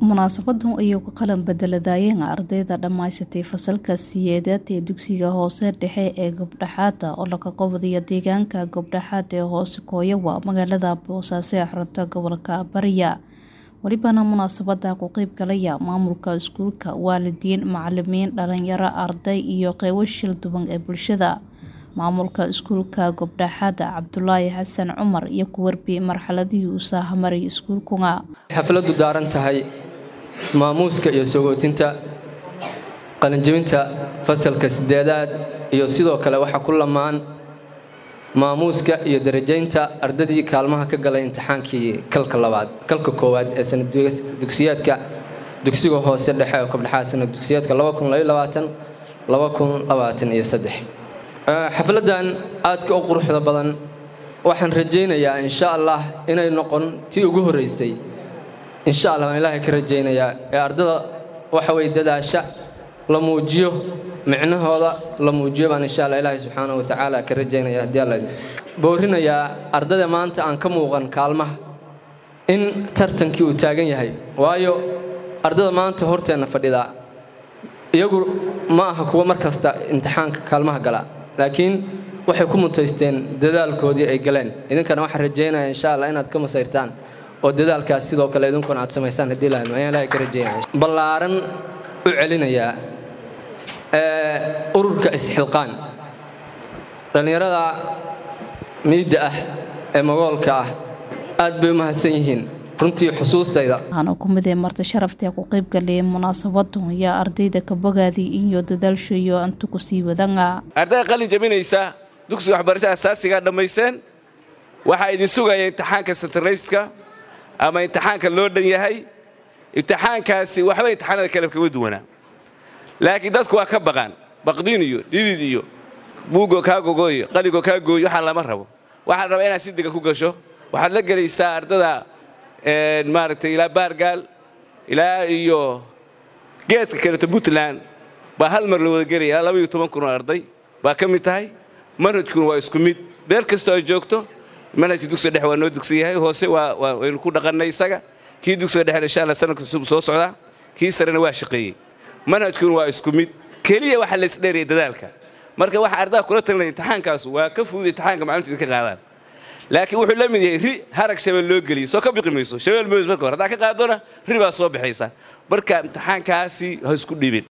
munaasabadan ayuu ka qalan bedeladayeen ardayda dhammaysatay fasalka siyeedaad ee dugsiga hoose dhexe ee gobdhaxaada oo laga qabadayo deegaanka gobdhaxaad ee hoose kooyawa magaalada boosaaso ee xarunta gobolka bariya welibana munaasabada ku qeyb galaya maamulka iskuulka waalidiin macalimiin dhalinyaro arday iyo qeybo shil duwan ee bulshada maamulka iskuulka gobdhaxaada cabdulaahi xasan cumar iyo ku warbiyey marxaladihii uu saahamarayay iskuulkunga xafladu daaran tahay maamuuska iyo sogootinta qalinjebinta fasalka sideedaad iyo sidoo kale waxaa ku lamaan maamuuska iyo darajaynta ardadii kaalmaha ka galay imtixaankii kalka labaad kalka koowaad ee sanadugsiyaadka dugsiga hoose dhexe oo kabdhexaad sanad dugsiyaadka xafladan aadka u quruxda badan waxaan rajaynayaa insha allah inay noqon tii ugu horreysay insha allah waan ilaahay ka rajaynayaa ee ardada waxa weye dadaasha la muujiyo micnahooda la muujiyo baan insha allah ilaahay subxaanahu wa tacaala ka rajaynaya haddii alla boorinayaa ardada maanta aan ka muuqan kaalmaha in tartankii uu taagan yahay waayo ardada maanta horteenna fadhidaa iyagu ma aha kuwa mar kasta imtixaanka kaalmaha gala laakiin waxay ku mutaysteen dadaalkoodii ay galeen idinkana waxaan rajaynaya insha allah inaad ka masayrtaan oo dadaalkaas sidoo kale idinkuna aad samaysaan haddii lahayd ayaan ilahay ka rajaynaya ballaaran u celinayaa ururka isxilqaan dhallinyarada miidda ah ee magoolka ah aad bay u mahadsan yihiin runtii xusuustayda waxaana ku mid ee marti sharaftae ku qayb galayay munaasabadu ayaa ardayda ka bogaadii iyo dadaalshayo antu ku sii wadanga ardayda qalin jabinaysa dugsiga waxbarashada asaasigaa dhammayseen waxaa idin sugaya imtixaanka sentarayska ama imtixaanka loo dhan yahay imtixaankaasi waxba imtixaanada kale kama duwanaa laakiin dadku waa ka baqaan baqdiin iyo dhidid iyo buugoo kaa gogoyo qaligoo kaa gooyo waxaa lama rabo waxaa la rabaa inaad si dega ku gasho waxaad la gelaysaa ardada maaragtay ilaa baargaal ilaa iyo geeska kaleeto puntland baa hal mar la wada gelaya ilaa labaiyo toban kun oo arday baa ka mid tahay manhajkuna waa isku mid meel kastoo ay joogto manhajka dugsiga dhexe waa noo dugsan yahay hoose waynu ku dhaqannay isaga kii dugsiga dhexe insha alla sanadka cusub soo socdaa kii sarena waa shaqeeyey manhajkuna waa isku mid keliya waxaa laysdheeraya dadaalka marka waxa ardada kula talinaya imtixaankaas waa ka fudud imtixaanka macalumta idinka qaadaan laakiin wuxuu la mid yahay ri harag shabeel loo geliyay soo ka biqi mayso shabeel moos marka hore haddaa ka qaadona ri baa soo baxaysa marka imtixaankaasi ha isku dhibin